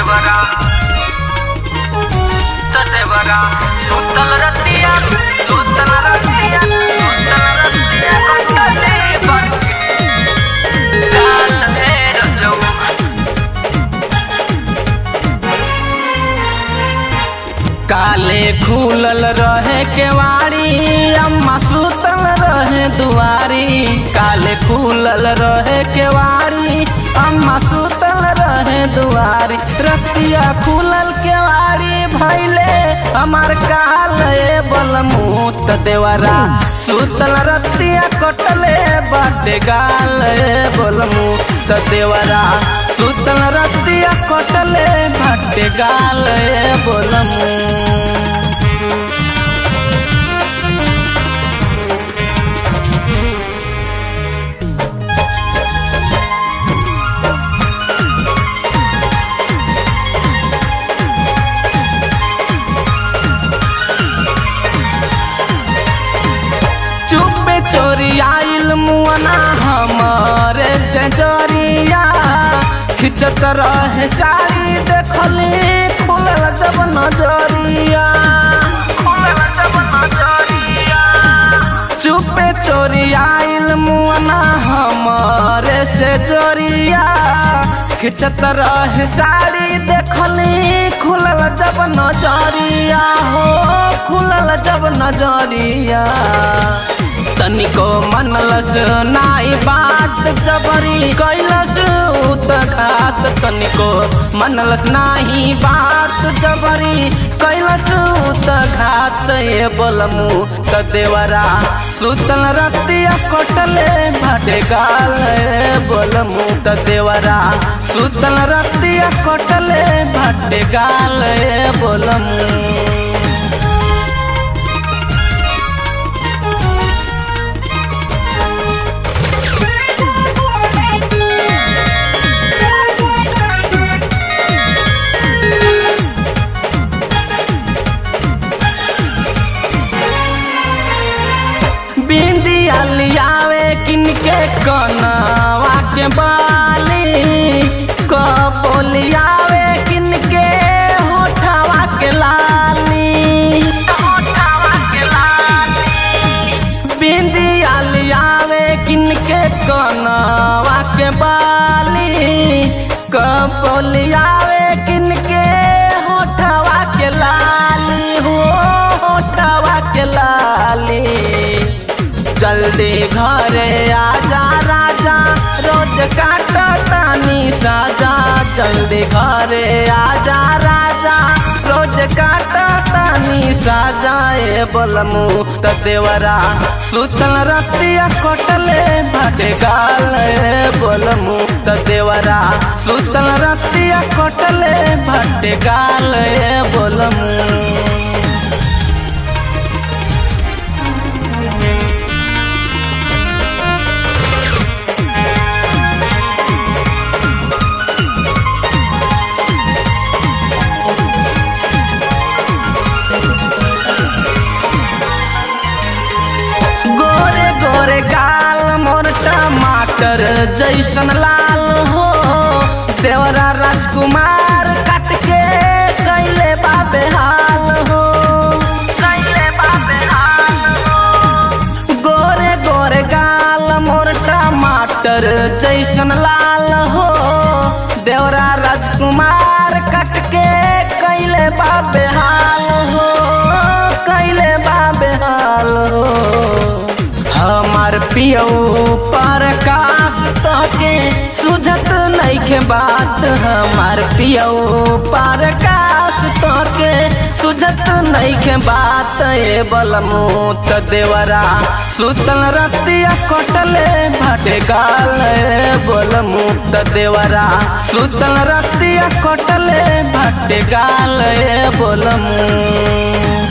देवरा त देवरा सुतल रतिया सुतल रतिया सुतल रतिया कटले बन काल हे रजऊ काले खुलल रहे केवाड़ी अम्मा सुतल रहे दुआरी काले खुलल रहे केवाड़ी अम्मा सुतल रहे दुआरी रतिया खुलल केवाड़ी भैले हमार काल बलमूत देवरा सुतल रतिया कटले बाटे गाल बलमूत देवरा सुतल रतिया कटले बाटे गाल बोलमू चुपे चोरी आइल मुअना हमारे से जोरिया खिंचत रहे साड़ी देखली खुलल जब नजरिया खुलल जब नजरिया चुपे चोरी आइल मुअना हमारे से जोरिया खिंचत रहे साड़ी देखली खुलल जब नजरिया हो खुलल जब नजरिया तनिको मनलस नाई बात जबरी कैलस उत घात तनिको मनलस नाही बात जबरी कैलस उत घात ये बोलमु त देवरा सुतल रतिया कटले भाटे गाल बोलमु त देवरा सुतल रतिया कटले भाटे गाल बोलमु बिंदिया लियावे किनके कनवा के बाली कपोलियावे किनके होठवा के लाली होठवा के लाली बिंदिया लियावे किनके कनवा के बाली कपोलियावे किनके होठवा के लाली हो होठवा के लाली जल्दी घरे आजा राजा रोज काट तानी साजा जल्दी घरे आजा राजा रोज काट तानी साजा ए बोलमु त देवरा सुतल रतिया कटले भाटे गाल ए बोलमु त देवरा सुतल रतिया कटले भाटे गाल ए बोलमु गोरे गोरे गाल मोर टमाटर जैसन लाल हो देवरा राजकुमार काट के कैले बाबे हाल हो कैले बाबे हाल हो गोरे गोरे गाल मोर टमाटर जैसन लाल हो देवरा राजकुमार काट के कैले बाबे हाल हो कैले बाबे हाल हो हमार पियौ पर काश तोहके सुझत नइखे बात हमार पियौ पर काश तोहके सुझत नइखे बात ए बलमु त देवरा सुतल रतिया कटले भाटे गाल ए बलमु त देवरा सुतल रतिया कटले भाटे गाल ए बलमु